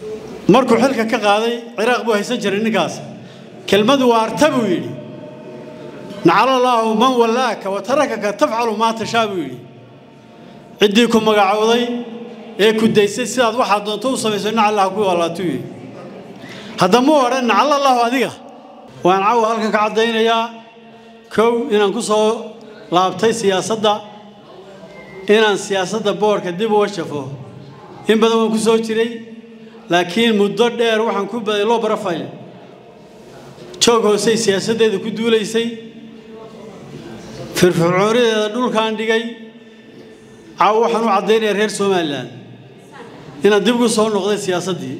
markuu xilka ka qaaday ciraaq buu haysan jiray ninkaas kelmadu waa arta buu yidhi nacala allaahu man wallaaka wa tarakaka tafcalu maa tashaa buu yidhi ciddii ku magacowday ee ku daysay sidaad waxaad doonto u samayso nacallaha ku wallaatuu yidhi haddama odhan nacala allaahu adiga waan cawa halkan ka caddaynayaa kow inaan ku soo laabtay siyaasadda inaan siyaasadda boorka dib uga shafo in badan waan ku soo jiray laakiin muddo dheer waxaan ku baday loo barafay joog hoosey siyaasaddeeda ku duulaysay firfircoonideeda dhulkaan dhigay caawa waxaan u caddaynayaa reer somalilan inaan dib ugu soo noqday siyaasaddii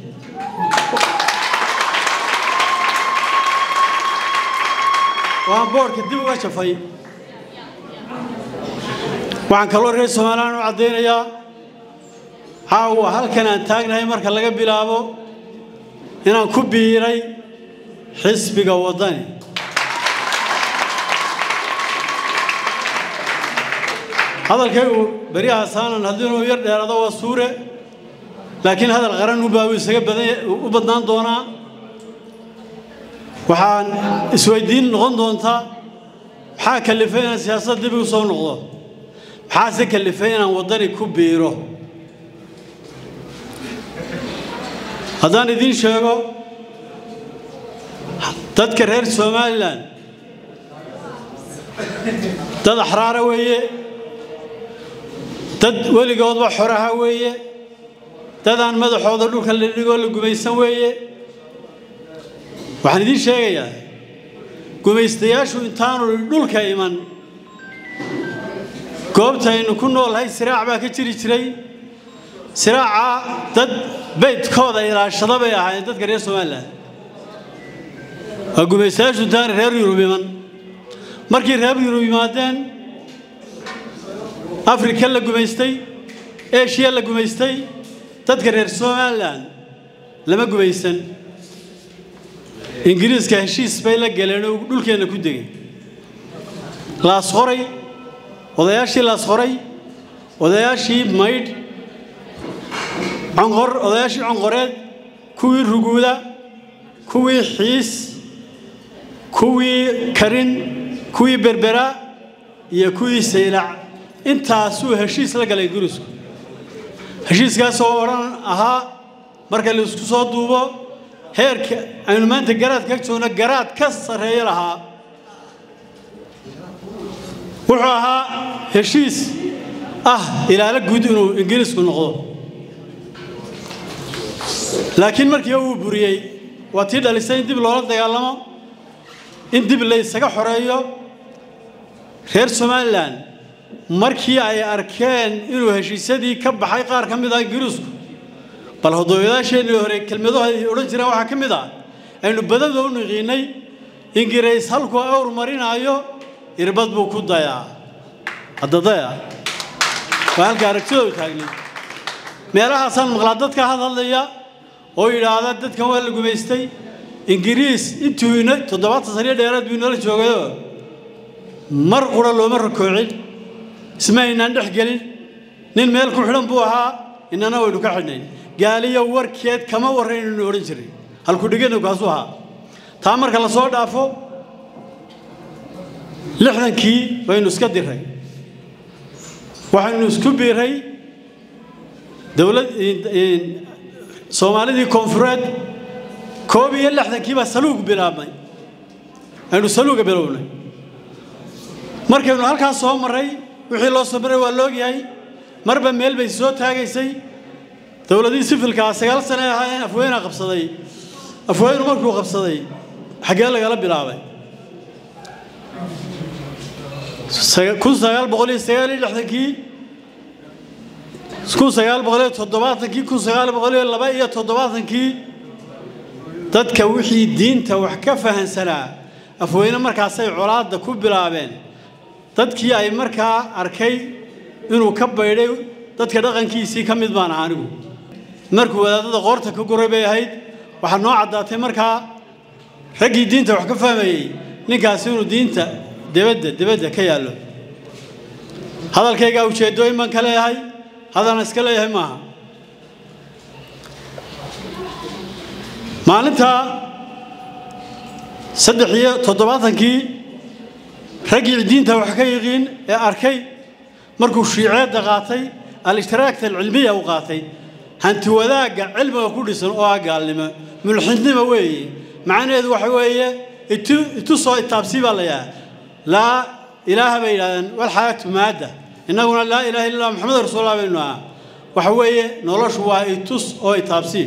waan boorka dib uga shafay waxaan kaloo reer somalilan u caddaynayaa caawa halkan aan taagnahay marka laga bilaabo inaan ku biiray xisbiga waddani hadalkaygu beryahasaanan haddii inuu yar dheeraado waa suure laakiin hadal qaran unbaa uu isaga u badnaan doonaa waxaan isweydiin noqon doontaa maxaa kalifay inaan siyaasad dib igu soo noqdo maxaase kalifay inaan waddani ku biiro haddaan idiin sheego dadka reer somalilan dad axraara weeye dad weligoodba xoraha weeye dad aan madaxooda dhulka la dhigoo la gumaysan weeye waxaan idiin sheegayaa gumaystayaashu intaanu dhulka iman goobta aynu ku noolhay siraac baa ka jiri jiray siraacaa dad beydkooda ilaashada bay ahaayeen dadka reer somalilan waa gumaystayaashu intaana reer yurub iman markii reer yurub yimaadeen afrika la gumaystay eshiya la gumaystay dadka reer somalilan lama gumaysan ingiriiska heshiis bay la galeen oo dhulkeenna ku degay laasqoray odayaashii laasqoray odayaashii maydh conqor odayaashii conqoreed kuwii ruguuda kuwii xiis kuwii karin kuwii berbera iyo kuwii saylac intaasuu heshiis la galay ingiriisku heshiiskaasoo odhan ahaa marka la isku soo duubo heerka aynu maanta garaad ka joogno garaad ka sarreeyo lahaa wuxuu ahaa heshiis ah ilaalo guud inuu ingiriisku noqdo laakiin markii uu buriyey waa tii dhalisay in dib loola dagaalamo in dib laysaga xoreeyo reer somalilan markii ay arkeen inuu heshiisyadii ka baxay qaar ka mid ah ingiriisku bal hodooyadaasheenii hore kelmadaha ay odhan jireen waxaa ka mid ah aynu badada u niqiinay ingiriis halkuu awr marinaayo irbad buu ku dayaa haddadaya waa halka aragtidoodu taagnay meelahaasaan maqlaa dadka hadhadlaya oo yidhaahda dadkan waa la gumaystay ingiriis intuu ina toddobaatan saniyo dheeraad buu inoola joogayoo mar qura looma rakoocin isma aynaan dhex gelin nin meel ku xidhan buu ahaa inana waynu ka xidhnayn gaaliyo warkeed kama warraynaynu odhan jiray halkudhigana kaasuu ahaa taa marka la soo dhaafo lixdankii baynu iska diray waxaynu isku biiray dowlad soomaalidii koonfureed koob iyo lixdankii baa saluug bilaabnay aynu saluuga bilownay markaynu halkaas soo marray wixii loo soo maray waa laogyahay marba meel bay soo taagaysay dowladihii sifilkaa sagaal sane ahaayeen afweynaa qabsaday afweynu markuu qabsaday xaggee lagala bilaabay kun sagaal boqol iyo sagaal iyo lixdankii kun sagaal boqol iyo toddobaatankii kun sagaal boqol iyo laba iyo toddobaatankii dadka wixii diinta wax ka fahansanaa afweyne markaasay colaadda ku bilaabeen dadkii ay markaa arkay inuu ka baydhay dadka dhaqankiisii ka mid baan aha anigu markuu wadaadada qoorta ka guray bay ahayd waxaa noo caddaatay markaa raggii diinta wax ka fahmayey ninkaasi inuu diinta debadda debadda ka yaallo hadalkaygaa ujeeddooyin baan ka leeyahay hadalna iska leeyahay maaha maalintaa saddex iyo toddobaatankii raggii diinta wax ka yiqiin ee arkay markuu shiiceedda qaatay al-ishtiraagta alcilmiya u qaatay hanti wadaagga cilmiga ku dhisan oo ah gaalnimo mulxidnimo weeye macnaheedu waxa weeye itu soo itaabsii baa la yahaa laa ilaaha bay yidhahdeen walxayaatu maadda innaguna laa ilaha illa allah maxamed rasuulullah baynu aha waxa weeye noloshu waa itus oo itaabsii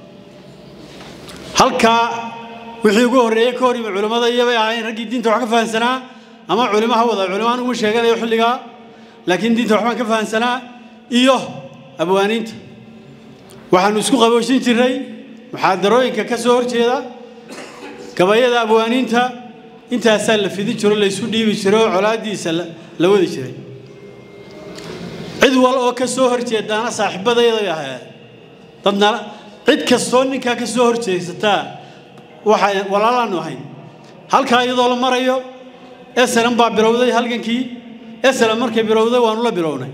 halkaa wixii ugu horreeyey ka hor yimi culimmada iyobay ahayn raggii diinta wax ka fahansanaa ama culimo ha wada culimaan uma sheeganayo xilligaa laakiin diinta waxbaan ka fahansanaa iyo abwaaniinta waxaanu isku qaboojin jirray muxaadarooyinka ka soo horjeeda gabayada abwaaniinta intaasaa la fidin jiro laysu dhiibi jiray oo colaaddiisa la wadi jiray cid wal oo ka soo horjeedaana saaxiibadayda bay ahayd dadna cid kastoo ninkaa ka soo horjeedsataa waxay walaalaanu ahayn halkaa iyadoo la marayo esalan baa bilowday halgankii esalan markay bilowday waanu la bilownay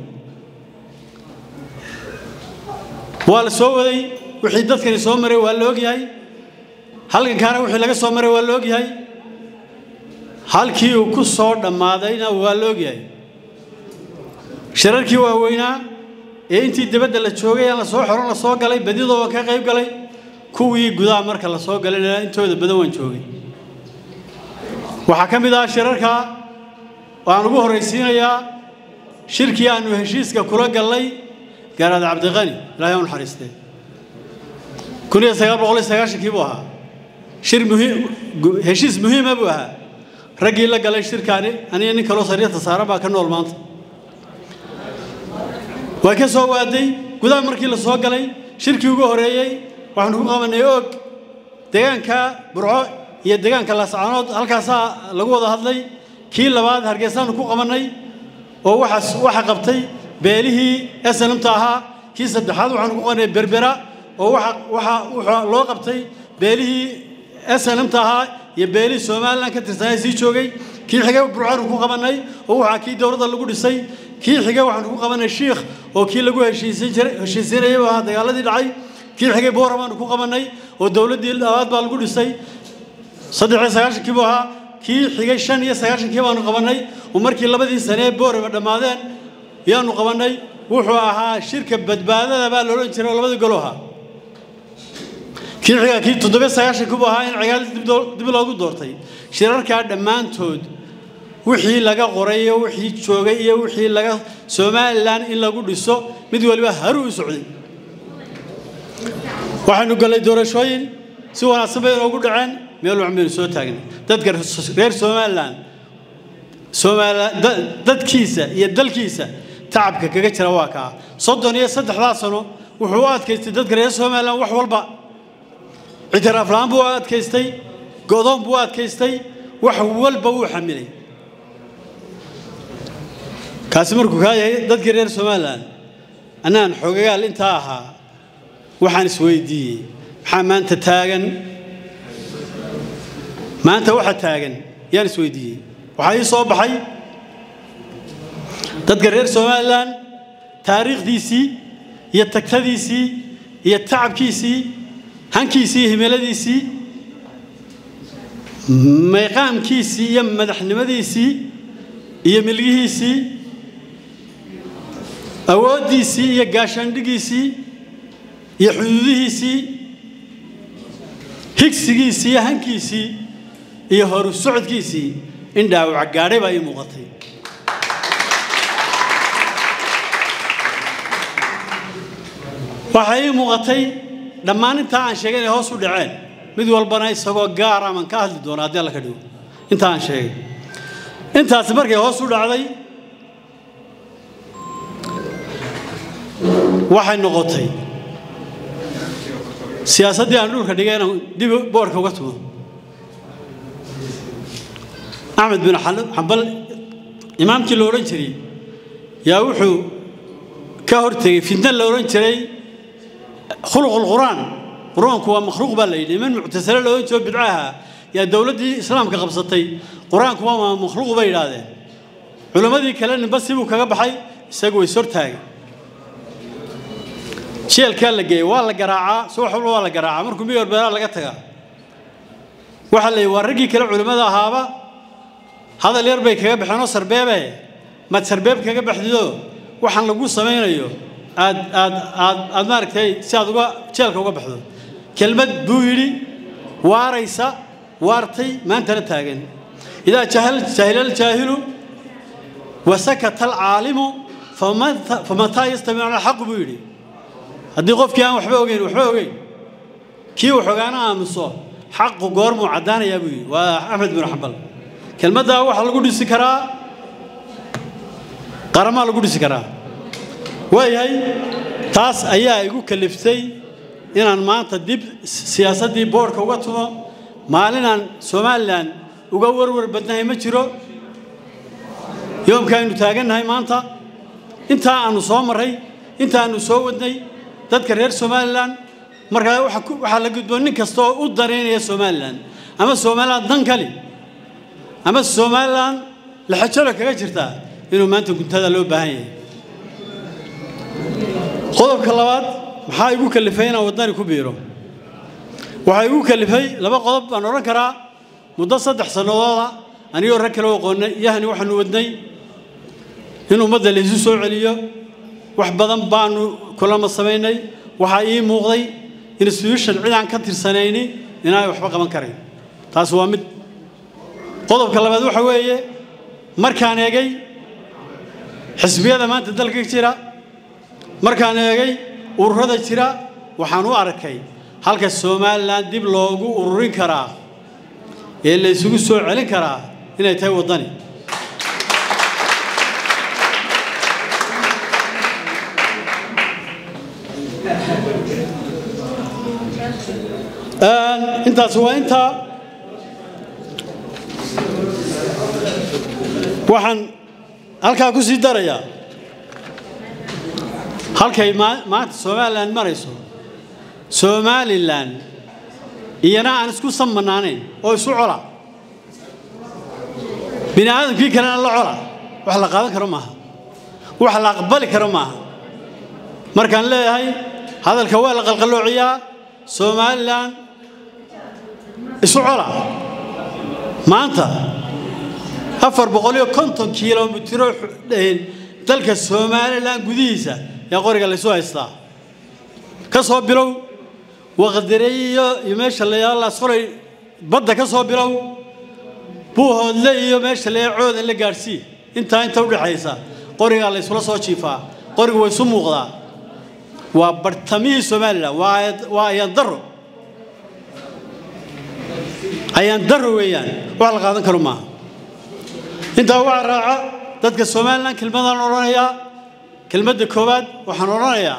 waa la soo waday wixii dadkani soo maray waa la ogyahay halgankaana wixii laga soo maray waa la ogyahay halkii uu ku soo dhammaadayna waa la ogyahay shirarkii waaweynaa ee intii dibadda la joogay aan la soo xoron la soo galay badidoo waan ka qayb galay kuwii gudaha marka la soo galayna intooda badan waan joogay waxaa ka mid ah shirarka waan ugu horraysiinayaa shirkii aanu heshiiska kula gallay gaaraad cabdiqani ilaahay u naxariistee kun iyo sagaal boqol iyo sagaashankii buu ahaa shir muhiim heshiis muhiima buu ahaa raggii la galay shirkaani aniga nin kaloo sariirta saaran baa ka nool maanta waa ka soo waaday gudaha markii la soo galay shirkii ugu horreeyey waxaanu ku qabanay og deegaanka burco iyo deegaanka laascaanood halkaasaa lagu wada hadlay kii labaad hargeysaanu ku qabannay oo waxaas waxa qabtay beelihii esanamta ahaa kii saddexaad waxaanu ku qabanay berbera oo waxa waxa waxa loo qabtay beelihii esanamta ahaa iyo beelihii somalilan ka tirsanay sii joogay kii xigay burcaanu ku qabannay oo waxaa kii dowladda lagu dhisay kii xigay waxaanu ku qabannay shiikh oo kii lagu heshiisin jiray heshiisinayay ahaa dagaaladii dhacay kii xigay boora baanu ku qabannay oo dowladdii labaad baa lagu dhisay saddex iyo sagaashankii buu ahaa kii xigay shan iyo sagaashankii baanu qabannay oo markii labadii sane ee booraba dhammaadeen yaanu qabannay wuxuu ahaa shirka badbaadada baa loodhan jiray oo labadii golo ahaa kii xiga kii toddobiyo sagaashankii buu ahaa in cigaal dib loogu doortay shirarkaa dhammaantood wixii laga qoray iyo wixii joogay iyo wixii laga somalilan in lagu dhiso mid waliba haruu u socday waxaynu gallay doorashooyin si wanaagsan bay inoogu dhaceen meel waxan baynu soo taagnay dadka reer somalilan dadkiisa iyo dalkiisa tacabka kaga jira waa kaa soddon iyo saddexdaa sano wuxuu u adkaystay dadka reer somalilan wax walba ictiraafla-aan buu u adkaystay go'doon buu u adkaystay wax walba wuu xamilay kaasi markuu kaa yahay dadkii reer somalilan annaan xogagaal intaa ahaa waxaan isweydiiyey maxaa maanta taagan maanta waxa taagan yaan isweydiiyey waxaa ii soo baxay dadka reer somalilan taariikhdiisii iyo tagtadiisii iyo tacabkiisii hankiisii iyo himiladiisii mayqaamkiisii iyo madaxnimadiisii iyo milgihiisii awooddiisii iyo gaashaandhigiisii iyo xuduudihiisii higsigiisii iyo hankiisii iyo horu socodkiisii in dhaawac gaadhay baa ii muuqatay waxaa ii muuqatay dhammaan intaa aan sheegay inay hoos u dhaceen mid walbana isagoo gaara aman ka hadli doona haddii alla ka dhigo intaa aan sheegay intaasi markay hoos u dhacday waxay noqotay siyaasaddii aan dhulka dhigay inaan dib boorka uga tumo axmed bin xambal imaamkii la odhan jiray yaa wuxuu ka hortegey fitna la odhan jiray khuluqulqur'aan qur-aanku waa makhluuq baa la yidhi niman muctasile la odhan jiro bidcaha yaa dowladdii islaamka qabsatay qur-aanku waa makhluuq bay yidhaahdeen culimmadii kale ninba sibuu kaga baxay isagu way sortaagay jeelkaa la geeyey waa la garaacaa subax walba waa la garaacaa markuu miyar beelaa laga tagaa waxaa la yidhi waa raggii kale culimmada ahaaba hadal yar bay kaga baxeen oo sarbeebe maad sarbeeb kaga baxdido waxaan lagu samaynayo aad aad aad aad maaragtay si aad uga jeelka uga baxdo kelmad buu yidhi waaraysa waartay maantana taagan idaa jahal jahila aljaahilu wasakata alcaalimu famataa yastamicuuna alxaqu buu yidhi haddii qofkii aan waxba ogeyn waxba ogeyn kii uu xogaana aamuso xaqu goormuu caddaanayaa buu yidhi waa axmed bin xambal kelmaddaa waxaa lagu dhisi karaa qaramaa lagu dhisi karaa waayahay taas ayaa igu kaliftay inaan maanta dib siyaasaddii boodhka uga tumo maalinaan somalilan uga warwar badnahay ma jiro yoomka aynu taagannahay maanta intaa aanu soo marray inta aanu soo wadnay dadka reer somalilan markaa waxaa la gudboon nin kasta oo u danaynaya somalilan ama somalilan dan kali ama somalilan laxajalo kaga jirtaa inuu maanta guntada loo baahan yahay qodobka labaad maxaa igu kalifay inaan waddani ku biiro waxaa igu kalifay laba qodob baan odhan karaa muddo saddex sannadooda anigoo rag kale aqoonnay yahni waxaanu wadnay in ummadda laysu soo celiyo wax badan baanu kulama samaynay waxaa ii muuqday institution cid aan ka tirsanayni inaanay waxba qaban karayn taas waa mid qodobka labaad waxa weeye markaan eegay xisbiyada maanta dalka jira markaan eegay ururada jira waxaan u arkay halka somalilan dib loogu ururin karaa ee la ysugu soo celin karaa inay tahay waddani intaas waa intaa waxaan halkaa ku sii darayaa halkay maanta somalilan marayso somalilan iyana aan isku sammanaanayn oo isu cola bini aadamkii kalena la cola wax la qaadan karo maaha wax la aqbali karo maaha markaan leeyahay hadalka waa la qalqaloociyaa somalilan isu cola maanta afar boqol iyo konton kilomitiro dalka somalilan gudihiisa yaa qoriga laysu haystaa ka soo bilow waqdireeyo iyo meesha layaala solay badda ka soo bilow buuhoodle iyo meesha layaa coodan la gaadhsii intaa inta udhexaysa qorigaa laysula soo jiifaa qorigu way isu muuqdaa waa bartamihii somalilan waa ayaan daro ayaan daro weeyaan wax la qaadan karo maaha intaa waxaa raaca dadka somalilan kelmadaan odhanayaa kelmadda koowaad waxaan odhanayaa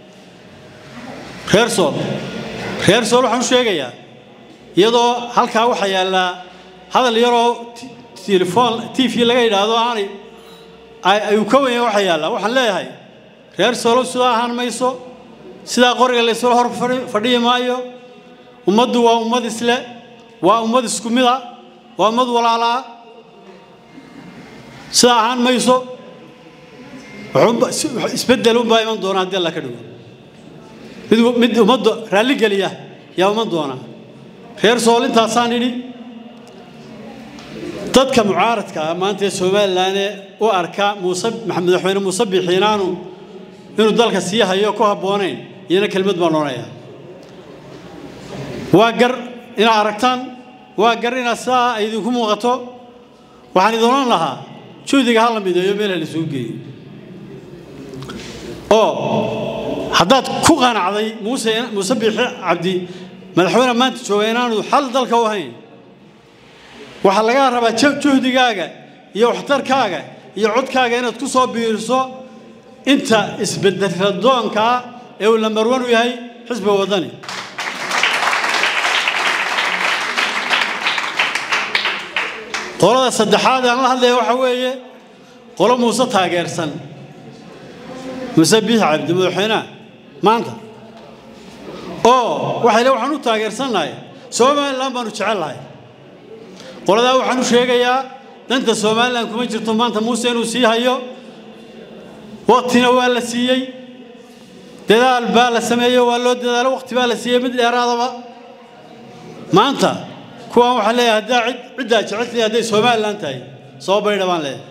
reer sool reer sool waxaan u sheegayaa iyadoo halkaa waxaa yaallaa hadal yaroo telefoon t v laga yidhaahdo aanay ayuu ka wenya waxaa yaallaa waxaan leeyahay reer soolow sidaa ahaan mayso sidaa qoriga laysula hor fadhiyi maayo ummaddu waa ummad isle waa ummad isku mida waa ummad walaalaa sidaa ahaan mayso isbeddel unbaa iman doona haddii alla ka dhigo mid mid ummadda raalli geliya yaa iman doona reer sool intaasaan idhi dadka mucaaradka ah maanta ee somalilanee u arka muuse madaxweyne muuse bixiinaanu inuu dalka sii hayo ku habboonayn iyana kelmad baan odhanayaa waa gar inaad aragtaan waa gar inaad sidaa ay idinku muuqato waxaan idin odhan lahaa juhdiga ha la mideeyo meelha la isugu geeyo oo haddaad ku qanacday muuse muuse biixi cabdi madaxweyne maanta jooga inaanu xal dalka u ahayn waxaa lagaa rabaa juhdigaaga iyo waxtarkaaga iyo codkaaga inaad ku soo biiriso inta isbedeladoonkaa ee uu lambarwan u yahay xisbiga waddani qolada saddexaad aan la hadlaya waxaa weeye qolo muuse taageersan muuse biix cabdi madaxweynaha maanta oo waxay le waxaan u taageersannahay somalilan baanu jecellahay qoladaa waxaan u sheegayaa danta somalilan kuma jirto maanta muuse inuu sii hayo waqtina waa la siiyey dadaal baa la sameeyo waa loo dadaalo waqti baa la siiyey mid dheeraadaba maanta kuwaan waxaan leeyahay haddaa cid ciddaa jecesliya hadday somalilan tahay soo baydha baan leeyahay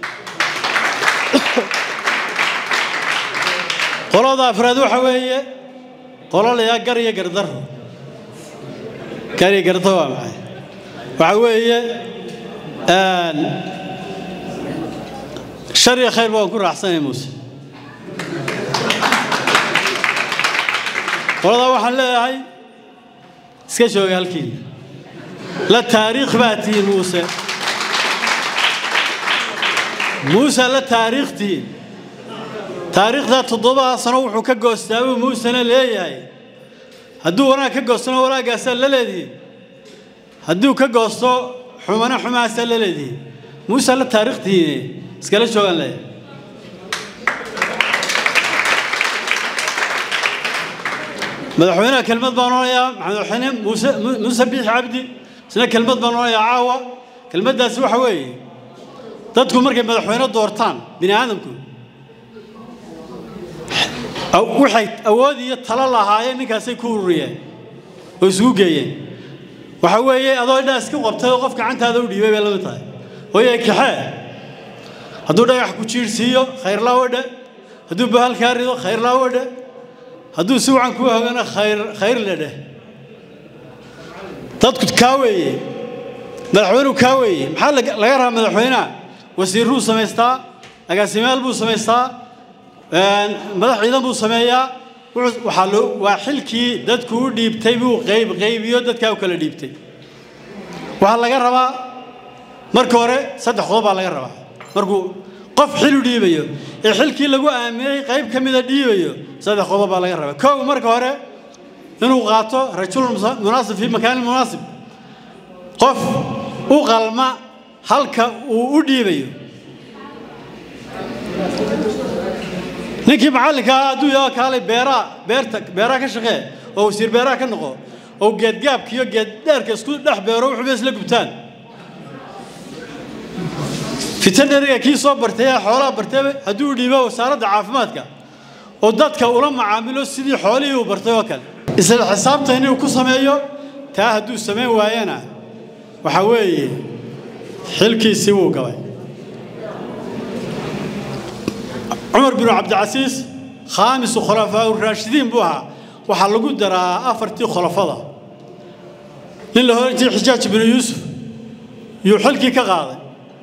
qolada afraad waxa weeye qolo layaa gar iyo gardaro gar iyo gardaro waa maxay waxa weeye shar iyo khayr waan ku raacsanay muuse qoladaa waxaan leeyahay iska jooga halkiina la taariikh baa tihiin muuse muuse la taariikh tihiin taariikhdaa toddobadaa sano wuxuu ka goostaa buu muusena leeyahay hadduu wanaag ka goostona wanaagaasaa la leedihiin hadduu ka goosto xumana xumaasaa la leedihiin muuse la taariikh tihiine iskala joogaan leeyahay madaxweynaha kelmad baan odhanayaa madaxweyne muuse muuse biixi cabdi isna kelmad baan odhanayaa caawa kelmaddaasi waxa weeye dadku markay madaxweyne doortaan bini aadamku waxay awood iyo talo lahaayeen ninkaasay ku ururiyeen oo isugu geeyeen waxa weeye adoo indhaa iska qabtay oo qof gacantaada u dhiibay bay lamid tahay hooyee kaxee hadduu dhagax ku jiirhsiiyo khayrlaawadhe hadduu bahal kaa rido khayrlaawadhe hadduu si wacan kuu hogana khayr khayr le dheh dadku kaa weeye madaxweynuhu kaa weeye maxaa laga rabaa madaxweynaha wasiirruu samaystaa agaasimayaal buu samaystaa madax ciidan buu sameeyaa waxaa loo waa xilkii dadku u dhiibtay buu qayb qaybiyo dadkaa u kala dhiibtay waxaa laga rabaa marka hore saddex qodob baa laga rabaa markuu qof xil u dhiibayo ee xilkii lagu aaminay qayb ka mida dhiibayo saddex qodob baa laga rabaa kow marka hore inuu qaato rajul munaasib fii makaanin munaasib qof u qalma halka uu u dhiibayo ninkii macallinka ah hadduu yaho kaalay beeraa beerta beeraha ka shaqee oo wasiir beeraha ka noqo oo geedgaabka iyo geeddheerka isku dhex beero wuxuuba isla gubtaan fitaneriga kii soo bartay ee xoolaha bartay hadduu dhiibo wasaaradda caafimaadka oo dadka ula macaamilo sidii xoolihii uu bartay oo kale isla xisaabta inuu ku sameeyo taa hadduu samayn waayana waxa weeye xilkiisii wuu gabay cumar binu cabdicasiis khaamisu khulafaa raashidiin buu ahaa waxaa lagu daraa afartii khulafada nin la horan jiray xijaaj binu yuusuf yuu xilkii ka qaaday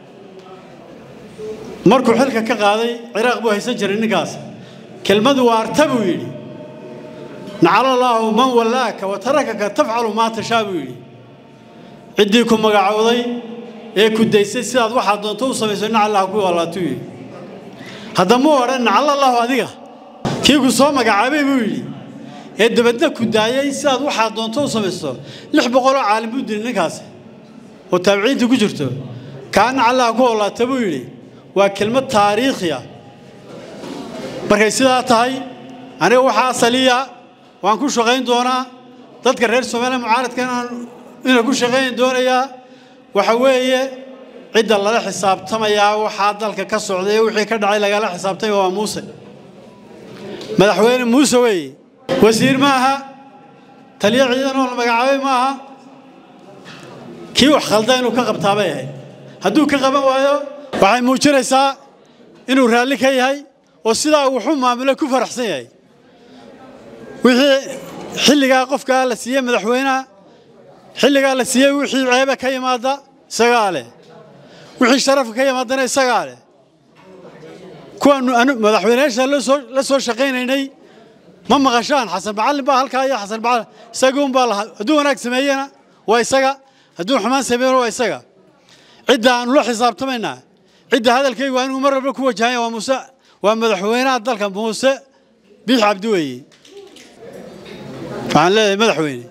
markuu xilka ka qaaday ciraaq buu haysan jiray ninkaas kelmadu waa arta buu yidhi nacala allaahu man wallaaka wa tarakaka tafcalu maa tashaa buu yidhi ciddii ku magacowday ee ku daysay sidaad waxaad doonto u samayso nacallaha ku wallaatuu yidhi haddamuu odhan nacalallaahu adiga kii ku soo magacaabay buu yidhi ee dabadna ku daayay sidaad waxaad doonto u samayso lix boqoloo caalim buu dilay ninkaasi oo taabiciintii ku jirto kaa nacallaha ku wallaata buu yidhi waa kelmad taariikhi ah markay sidaa tahay aniga waxaa asaliya waan ku shaqayn doonaa dadka reer soomaaliya mucaaradka inaan ku shaqayn doonayaa waxa weeye cidda lala xisaabtamayaa waxaa dalka ka socday ee wixii ka dhacay lagala xisaabtamaya waa muuse madaxweyne muuse weeye wasiir maaha taliyo ciidan oo la magacaabay maaha kii wax khalda inuu ka qabtaa bay ahayd hadduu ka qaban waayo waxay muujinaysaa inuu raalli ka yahay oo sidaa wuxuu maamule ku faraxsan yahay wixii xilligaa qofkaa la siiyey madaxweynaha xilligaa la siiyey wixii ceebe ka yimaada isagaa leh wixii sharafka ka yimaadana isagaa leh kuwaanu madaxweynayaasha la soo shaqaynaynay ma maqashaan xasan macallin baa halkaa iyo xasan macallin isaguun baa lahaa hadduu wanaag sameeyena waa isaga hadduu xumaan sameeyena waa isaga cidda aanu la xisaabtamaynaa cidda hadalkaygu waa inuu mar walba ku wajahanya waa muuse waa madaxweynaha dalka muuse biix cabdi weeye waxaan leeyahay madaxweyne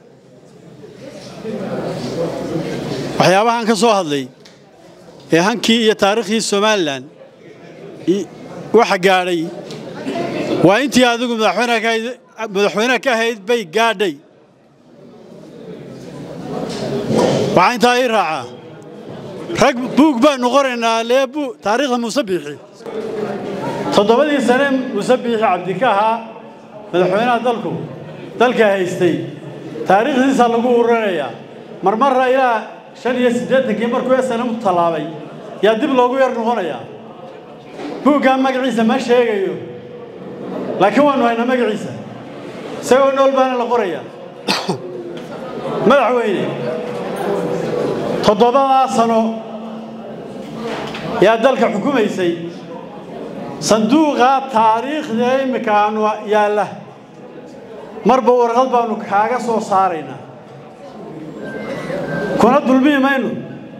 waxyaabahan ka soo hadlay ee hankii iyo taariikhdii somalilan waxa gaadhay waa intii adigu madaxweynaha ka ahayd bay gaadhay waxaa intaa ii raacaa rag buug baanu qoraynaa lee taariikhda muuse biixi toddobadii sane muuse biixi cabdi ka ahaa madaxweynaha dalku dalka haystay taariikhdiisa lagu uranayaa marmarra ilaa shan iyo siddeetankii markuu snm tallaabay yaa dib loogu yar noqonayaa buuggaa magaciisa ma sheegayo laakiin waanu haynaa magaciisa isagoo nool baana la qorayaa madaxweyne toddobadaa sano yaa dalka xukumaysay sanduuqaa taariikhda immika aanu yaalla marba warqad baanu kaaga soo saaraynaa kuna dulmihi maynu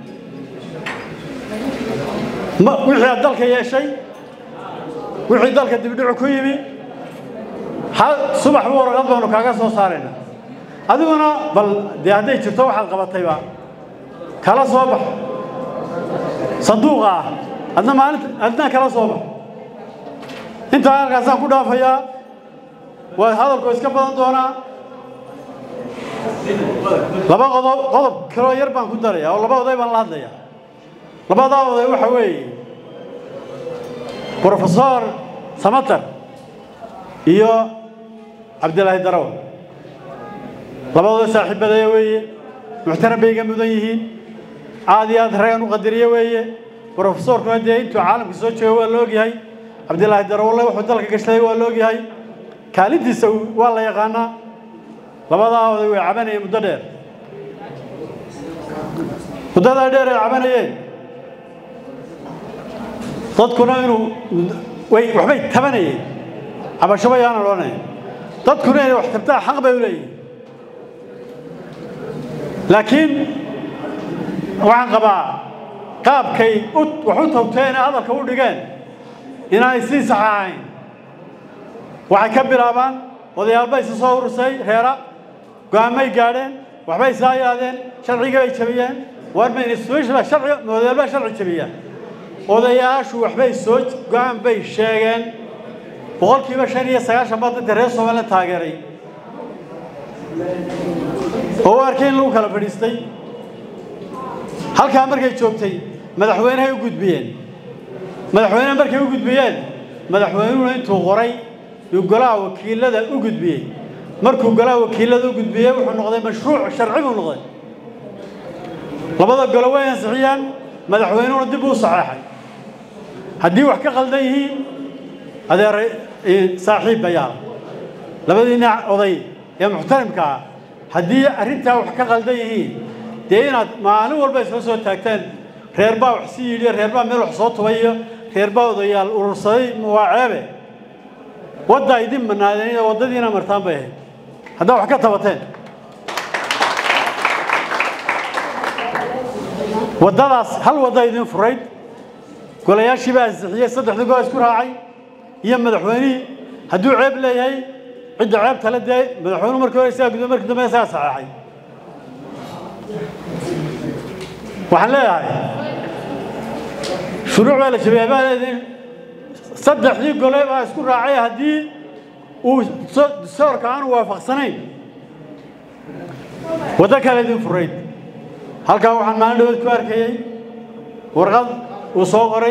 wixii aad dalka yeeshay wixii dalka dibdhicu ku yimi subaxba warqad baanu kaaga soo saaraynaa adiguna bal dee hadday jirto waxaad qabatayba kala soo bax sanduuqa ah adna maalinta adna kala soo bax intaa halkaasaan ku dhaafayaa waa hadalku iska badan doonaa laba qodob qodob kaloo yar baan ku darayaa oo laba oday baan la hadlayaa labadaa oday waxa weeye brofesor samater iyo cabdilaahi daraw laba oday saaxiibadaya weeye muxtaram bay iga mudan yihiin aad iyo aad ragan u qadariye weeye brofesorkuna dee intuu caalamka soo joogo waa la ogyahay cabdilaahi darawle wuxuu dalka gashaday waa la ogyahay kaalintiisa waa la yaqaanaa labadaa oday way cabanayeen muddo dheer muddadaa dheer ay cabanayeen dadkuna inuu way waxbay tabanayeen cabasho bayaana odhanaya dadkuna inay wax tabtaa xaq bay u leeyihin laakiin waxaan qabaa qaabkay wax u tawteen ee hadalka u dhigeen inaanay sii sax ahayn waxay ka bilaabaan odayaalbay isa soo urursay reera go-aanmay gaadheen waxbay saa yaadeen sharciga bay jabiyeen warma institutionba sharci odayaalbaa sharci jabiyaan odayaashu waxbay soo go-aan bay sheegeen boqolkiiba shan iyo sagaashan baa dadka reer somaliland taageeray oo u arkay in lagu kala fadhiistay halkaa markay joogtay madaxweynehay u gudbiyeen madaxweyne markay u gudbiyeen madaxweynuhuna intuu qoray yuu golaha wakiilada u gudbiyey markuu golaha wakiilada u gudbiyey wuxuu noqday mashruuc sharci buu noqday labada golo way ansixiyaan madaxweynuhuna dib uu saxeexay haddii wax ka qaldan yihiin adeer saaxiib bayaal labadiina oday ee muxtarimka ah haddii arrintaa wax ka qaldan yihiin dee inaad maalin walba isla soo taagteen reer baa wax si yidhi reer baa meel wax soo tubayo reer baa odayaal urursaday waa ceebe waddaa idin manaadeen waddadiina martaan bay ahayd haddaa wax ka tabateen waddadaas hal wadda idin furayd golayaashii baa ansixiyey saddexdii gol isku raacay iyo madaxweynihii hadduu ceeb leeyahay cidda ceeb tale dee madaxweynuhu markii hore isagaa gudbay markii dambe isagaa saxeexay waxaan leeyahay shuruuc baa la jabiyay baa leediin saddexdii gole baa isku raacay haddii uu soorka aanu waafaqsanayn waddo kale idin furayd halkaa waxaan maalin dhawood ku arkayey warqad uu soo qoray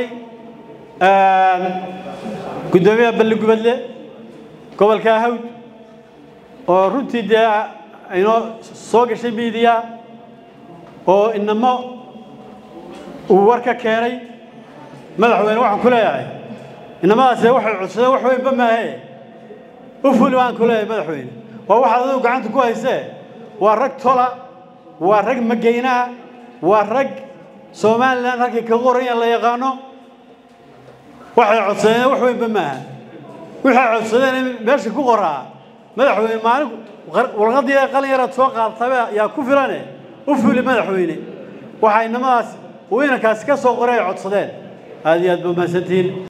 guddoomiyaha balligubadle gobolka hawd oo runtii dee inoo soo gashay miidiya oo inamo uu war ka keenay madaxweyne waxaan ku leeyahay inamadaasi waxay codsadeen wax weynba maahe u fuli baan ku leeyahay madaxweyne waa waxaad adigu gacanta ku haysee waa rag tola waa rag mageynaha waa rag somalilan halkay ka qorayan la yaqaano waxay codsadeen wax weynba maaha waxay codsadeen meesha ku qoraa madaxweyne maalin warqadii qalin yaraad soo qaadtaba yaa ku filane u fuli madaxweyne waxaa inamadaas uu inankaasi ka soo qoray ay codsadeen aad iyo aad ba mahadsantihiin